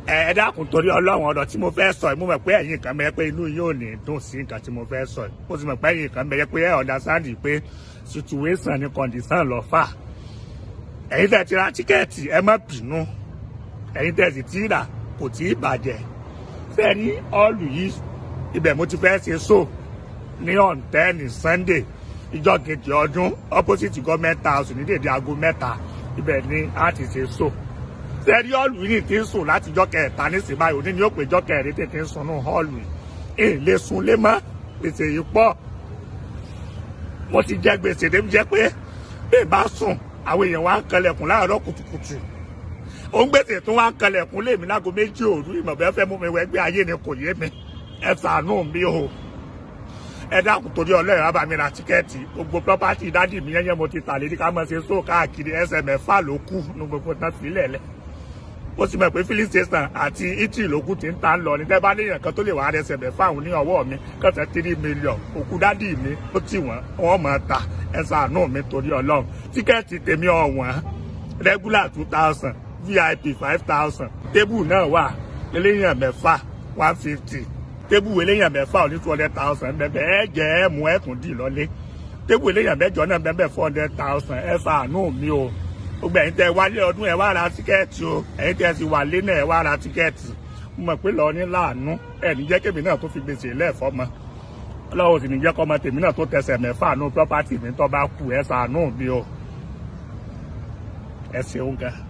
ẹ dákun torí ọlọ́run ọ̀dọ̀ tí mo fẹ́ sọ yìí mo mọ̀ pé ẹ̀yin kan bẹ̀rẹ̀ pé inú yóò ní dùn sí nǹkan tí mo fẹ́ sọ yìí mo sì mọ̀ pé ẹ̀yin kan bẹ̀rẹ̀ pé ẹ̀ understand pé situation ni condition lọ fà ẹ̀yin tẹ̀ ti ra tíkẹ́ẹ̀tì ẹ má bínú ẹ̀yin tẹ̀ sì ti rà kò tí ì bàjẹ́ fẹ́ẹ́ ní ọ́ọ̀lù yìí ibẹ̀ mo ti fẹ́ ṣe so ní ọ̀ǹtẹ́ẹ̀nì Sunday ìjọ kejì ọdún opposite government house ní dèdè aago mẹ́ta ibẹ̀ ni a ti ṣe so sẹ́rí họ́ọ̀lù yìí ti ń sùn láti jọ́ kẹta nísìnyí báyìí òní ni ó pè jọ́ kẹrin tètè ń sùn ní họ́ọ̀lù yìí èyí lè sun lé mọ́ gbèsè yìí pọ̀ mo ti jẹ gbèsè débi jẹ́ pé bẹ́ẹ̀ bá sùn àwọn èèyàn wá ń kanlẹ̀kùn láàárọ̀ kùtùkùtù òun gbèsè tó wá ń kanlẹ̀kùn lèmi láago méjì òru ìmọ̀bẹ́ fẹ́ mú mi wẹ́gbẹ́ ayé ni kò yé mi ẹ ṣàánú mi o ẹ dákun torí ọlọ́run á bá mi ra tíkẹ́ẹ̀tì gbogbo pọ́pátì dádì mi yẹn yẹn mo ti tà lérí ká mọ̀ ṣe sóò káàkiri ẹsẹ̀ mẹ́fà ló kù ní gbogbo tán sílẹ̀ lẹ̀ ó sì mọ̀ pé filling station àti italy lókù ti ń ta ń lọ ní tẹ́ bá léèyàn kan tó lè wà rẹsẹ̀ mẹ́fà òun ní ọwọ́ mi kọ́sẹ̀ tírí mílíọ̀n òkú dádì mi ó tì wọ́n wọ́n mọ̀ ta ẹ ṣàánú mi torí ọlọ́run tíkẹ́ẹ̀tì tèmi ọ̀wọ́n regular two thousand vip five thousand tébù náà wà eléyàn mẹ́fà one fifty tébù eléyàn mẹ́fà ní two hundred thousand bẹ́ẹ̀ ẹ jẹ́ ẹ mú ẹ̀kún dì lọ́lé tébù eléyàn mẹ́jọ náà bẹ́ẹ̀ four hundred thousand ẹ ṣàánú mi o gbogbo ẹ̀yin tẹ́ wálé ọdún ẹ wá ra tíkẹ́ẹ̀tì o ẹ̀yin tẹ́ ti wà lé náà ẹ wá ra tíkẹ́ẹ̀tì mo mọ̀ pé lọ́ọ́ ní láàánú ẹ̀ ní jẹ́ kémi náà tó fi gbèsè lẹ́ẹ̀fọ́ mọ́ ọlọ́run sì ní jẹ́ kọ́mọ tèmi náà tó tẹsẹ̀ mẹ́fà nù pọ́pátì mi tó bá kù ẹ ṣàánú mi o ẹ ṣeun gan.